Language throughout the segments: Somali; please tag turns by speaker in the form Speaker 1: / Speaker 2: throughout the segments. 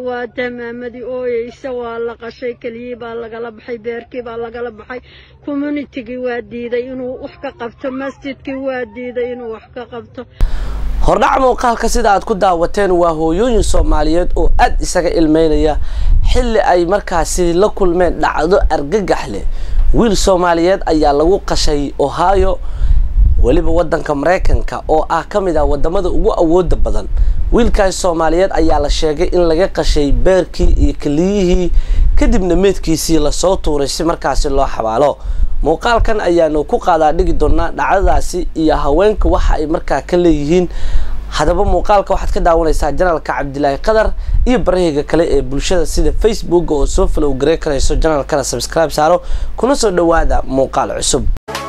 Speaker 1: waa damaamadii ooyeysa waa la qashay keliyii baa lagala baxay beerkii baa lagala baxay communitigii waa diiday inuu wax ka qabto masjidkii waa diiday inuu wax ka qabto
Speaker 2: hordhac muuqaalka sida aad ku daawateen waa hooyooyin soomaaliyeed oo aada isaga ilmeynaya xilli ay markaasi la kulmeen dhacdo argagax leh wiil soomaaliyeed ayaa lagu qashay ohio weliba wadanka maraykanka oo ah ka mid ah wadamada ugu awooda badan wiilkaas soomaaliyeed ayaa la sheegay in laga qashay beerkii iyo keliyihii kadibna meedkiisii lasoo tuuray si markaasi loo xabaalo muuqaalkan ayaanu ku qaadaa dhigi doonaa dhacdadaasi iyo haweenka waxa ay markaa ka leeyihiin haddaba muuqaalka waxaad ka daawanaysaa janaalka cabdilaahi qadar iyo barahiga kale ee bulshada sida facebook oo soo falow garey karayso janaalkana subscribe saaro kuna soo dhawaada muuqaal cusub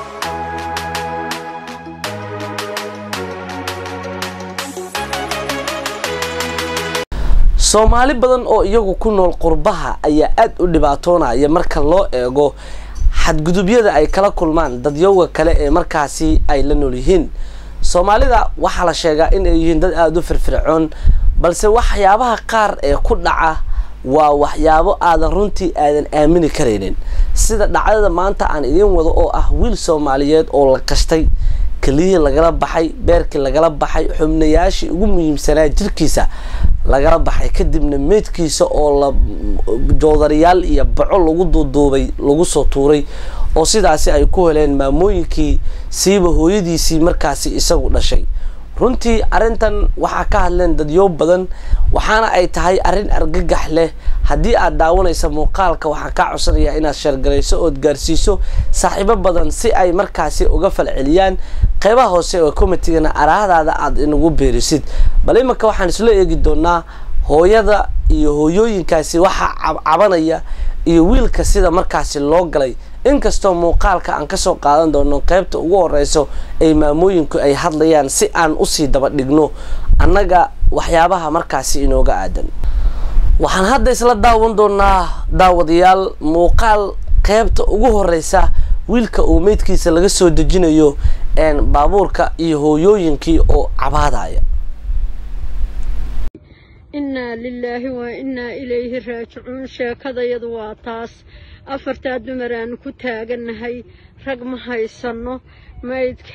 Speaker 2: soomaali badan oo iyagu ku nool qurbaha ayaa aada u dhibaatoonaya marka loo eego xadgudubyada ay kala kulmaan dadyowga kale ee markaasi ay la nool yihiin soomaalida waxaa la sheegaa in ay yihiin dad aada u firfircoon balse waxyaabaha qaar ee ku dhaca waa waxyaabo aadan runtii aadan aamini karaynin sida dhacdada maanta aan idiin wado oo ah wiil soomaaliyeed oo la qashtay keliyihii lagala baxay beerkii lagala baxay xubnayaashii ugu muhiimsanaa jirkiisa lagala baxay kadibna meydkiisa oo la joodariyaal iyo baco lagu duuduubay lagu soo tuuray oo sidaasi ay ku heleen maamooyinkii siiba hooyadiisii markaasi isagu dhashay runtii arrintan waxaa ka hadleen dadyo badan waxaana ay tahay arrin argagax leh haddii aad daawanaysa muuqaalka waxaan kaa codsanayaa inaad sheergarayso ood gaarsiiso saaxiibo badan si ay markaasi uga falceliyaan qeybaha hoose oo commitigana araahdaada aada inagu beerisid bal imanka waxaan isla eegi doonaa hooyada iyo hooyooyinkaasi waxaa cabanaya iyo wiilka sida markaasi loo galay inkastoo muuqaalka aan kasoo qaadan doono qeybta ugu horeyso ay maamooyinku ay hadlayaan si aan usii daba dhigno annaga waxyaabaha markaasi inooga aadan waxaan hadda isla daawan doonaa daawadayaal muuqaal qeybta ugu horeysa wiilka uu meydkiisa laga soo dejinayo baabuurka iyo hooyooyinkii oo cabaadaya
Speaker 1: innaa lilaahi waa innaa ilayhi raajicuun sheekadayadu waa taas afartaa dumar aanu ku taagannahay rag ma haysanno maydka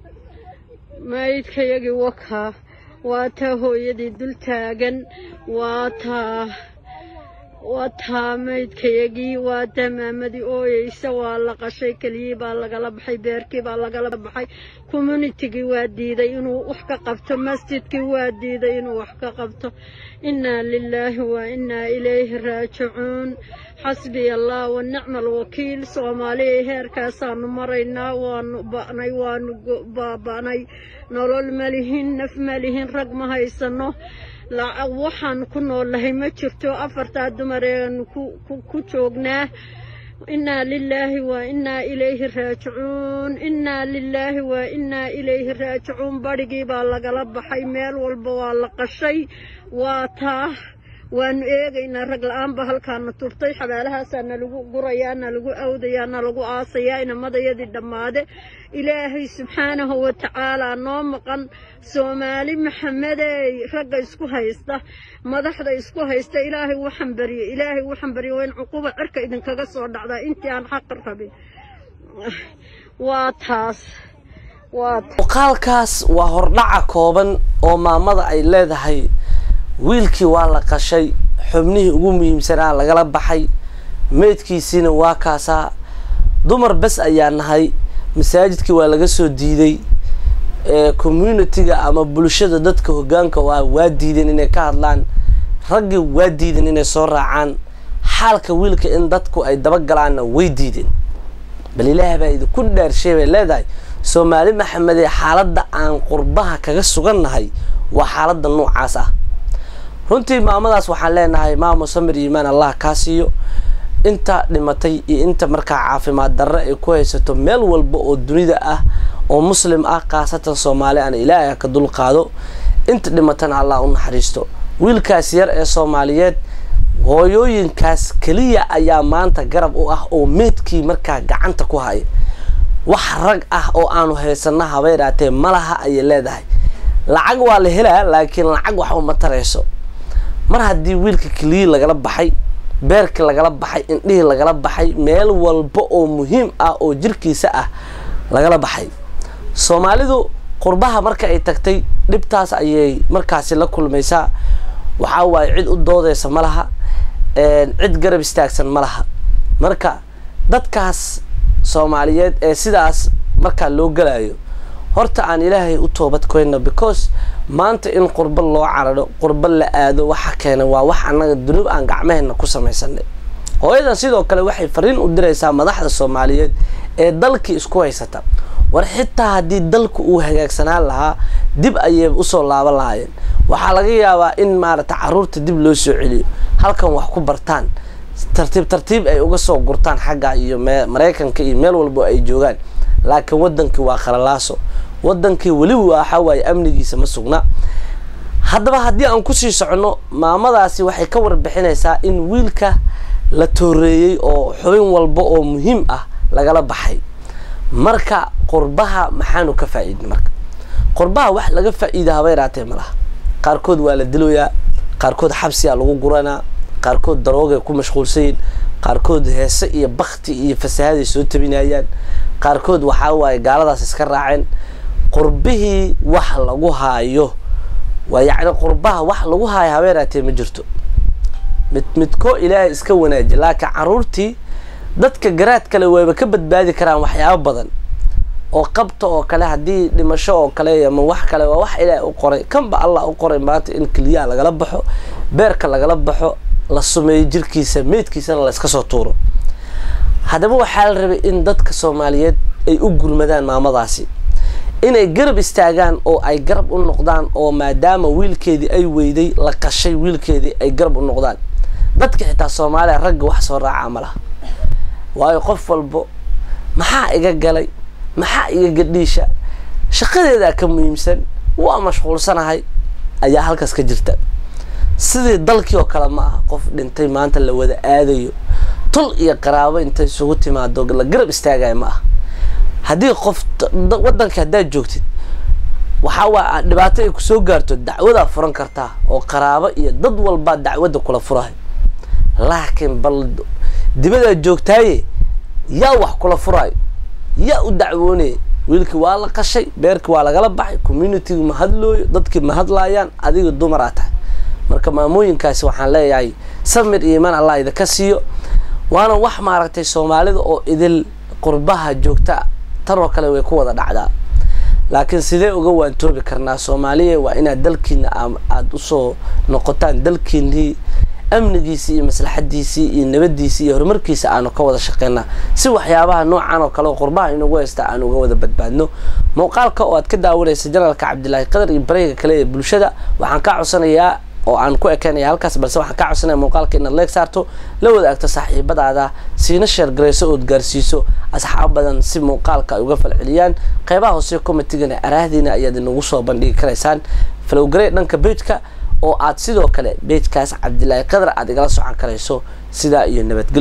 Speaker 1: maydkayagii wakaa waa taa hooyadii dul taagan waa taa waa taa maydkayagii waa damaamadii ooyeysa waa la qashay keliyii baa lagala baxay beerkii baa lagala baxay communitigii waa diiday inuu wax ka qabto masjidkii waa diiday inuu wax ka qabto innaa lilaahi waa innaa ilayhi raajicuun xasbiya allah wa nicma alwakiil soomaaliya heerkaasaanu maraynaa waanu ba'nay waanu baaba'nay nolol ma lihin naf ma lihin rag ma haysanno waxaan ku noolahay ma jirto afartaa dumar eanu ku joognaa innaa lilaahi waa innaa ilayhi raajicuun innaa lilaahi waa innaa ilayhi raajicuun badhigii baa lagala baxay meel walba waa la qashay waa taa waanu eegaynaa rag la-aanba halkaana turtay xabaalahaasaa nalagu gurayaa nalagu awdayaa nalagu aasayaa inamadayadii dhammaade ilaahay subxaanahu wa tacaalaa noo maqan soomaali maxamedey ragga isku haysta madaxda isku haysta ilaahay waxaan barye ilaahay waxaan barye waa in cuquba cirka idinkaga soo dhacdaa intii aan xaq rabin waa taas
Speaker 2: muuqaalkaas waa hordhaca kooban oo maamada ay leedahay wiilkii waa la qashay xubnihii ugu muhiimsanaa lagala baxay meydkiisiina waa kaasaa dumar bes ayaa nahay masaajidkii waa laga soo diiday communitiga ama bulshada dadka hogaanka waa waa diideen inay ka hadlaan raggii waa diideen inay soo raacaan xaalka wiilka in dadku ay dabagalaanna way diideen bal ilaah baa idinku dhaarshay bay leedahay soomaali maxamedee xaaladda aan qurbaha kaga sugannahay waa xaaladda noocaas ah runtii maamadaas waxaan leenahay maamo samir iimaan allah kaa siiyo inta dhimatay iyo inta markaa caafimaad darre ay ku haysato meel walba oo dunida ah oo muslim ah khaasatan soomaali ana ilaahay ha ka dul qaado inta dhimatana allah u naxariisto wiilkaas yar ee soomaaliyeed hooyooyinkaas keliya ayaa maanta garab u ah oo meedkii markaa gacanta ku haya wax rag ah oo aanu haysana haba yaraatee malaha ayay leedahay lacag waa la helaa laakiin lacag wax uma tarayso mar haddii wiilka keliyii lagala baxay beerkii lagala baxay indhihii lagala baxay meel walba oo muhiim ah oo jirkiisa ah lagala baxay soomaalidu qurbaha marka ay tagtay dhibtaas ayay markaasi la kulmaysaa waxaa waaye cid u doodeysa ma laha cid garab istaagsan ma laha marka dadkaas soomaaliyeed ee sidaas markaa loo galayo horta aan ilaahay u toobad koyno because maanta in qurba loo cararo qurba la aado waxa keena waa wax annaga dunuub aan gacmaheena ku samaysanay hooyadan sidoo kale waxay fariin u diraysaa madaxda soomaaliyeed ee dalkii isku haysata war xitaa haddii dalku uu hagaagsanaan lahaa dib ayay usoo laaban lahaayeen waxaa laga yaabaa in maarata caruurta dib loo soo celiyo halkan wax ku bartaan tartiib tartiib ay uga soo gurtaan xagga iyo maraykanka iyo meel walbo ay joogaan laakiin wadankii waa khalalaaso wadankii weliba waxa waaye amnigiisa ma sugna haddaba haddii aan kusii socono maamadaasi waxay ka warbixinaysaa in wiilka la tooreeyey oo xubin walba oo muhiim ah lagala baxay marka qurbaha maxaanu ka faa-iidnay marka qurbaha wax laga faa-iida haba yaraatee ma laha qaarkood waa la diloyaa qaarkood xabsiyaa lagu guranaa qaarkood daroogay ku mashquulsanyiin qaarkood heese iyo bakti iyo fasahaaday soo tabinayaan qaarkood waxaa waaye gaaladaas iska raaceen qurbihii wax lagu haayo waa yacni qurbaha wax lagu haayo haba yaraatee ma jirto mid midkoo ilaahay iska wanaajiya laakiin caruurtii dadka garaad kale wayba ka badbaadi karaan waxyaabo badan oo qabta oo kale haddii dhimasho oo kale ama wax kale waa wax ilaahay u qoray kanba allah u qoray maanta in keliyaha lagala baxo beerka lagala baxo la sumeeyo jirkiisa meydkiisana la iska soo tuuro haddaba waxaa la rabay in dadka soomaaliyeed ay u gurmadaan maamadaasi inay garab istaagaan oo ay garab u noqdaan oo maadaama wiilkeedii ay weyday la qashay wiilkeedii ay garab u noqdaan dadka xitaa soomaaliya ragga wax soo raacaa ma laha waayo qof walbo maxaa iga galay maxaa iga gadhiisha shaqadeedaa ka muhiimsan waa mashquulsanahay ayaa halkaas ka jirta sidii dalkii oo kale ma aha qof dhintay maanta la wada aadayo tul iyo qaraabo intay isugu timaado la garab istaagaya ma aha haddii qof waddanka haddaad joogtid waxaa waa dhibaato ay kusoo gaarto dacwadaa furan kartaa oo qaraabo iyo dad walbaa dacwadda kula furahay laakiin bal dibadaad joogtaaye yaa wax kula furayo yaa u dacwoonaya wiilkii waa la qashay beerkii waa lagala baxay communitigi ma hadlooyo dadkii ma hadlaayaan adiga dumaraa tahay marka maamooyinkaasi waxaan leeyahay samir iyo iman allah idinka siiyo waana wax maaragtay soomaalida oo idil qurbaha joogta tan oo kale way ku wada dhacdaa laakiin sidee uga waantoobi karnaa soomaaliya waa inaad dalkiina aada usoo noqotaan dalkiinii amnigiisii iyo maslaxadiisii iyo nabadiisii iyo horumarkiisa aanu ka wada shaqeynaa si waxyaabaha noocan oo kale oo qurbaha inagu haysta aan uga wada badbaadno muuqaalka oo aad ka daawanaysa janalka cabdilaahi qadar iyo bareyga kale ee bulshada waxaan kaa codsanayaa oo aan ku ekeynaya halkaas balse waxaan kaa codsanaya muuqaalka inaad leeg saarto la wadaagto saaxiibadaada siina sheer garayso ood gaarsiiso asxaab badan si muuqaalka ay uga falceliyaan qeybaha hoose commentigana araahdiina ayaad inagu soo bandhigi karaysaan falowgarey dhanka bejka oo aad sidoo kale bejkaas cabdilaahi qadar aad igala socon karayso sidaa iyo nabadgelyo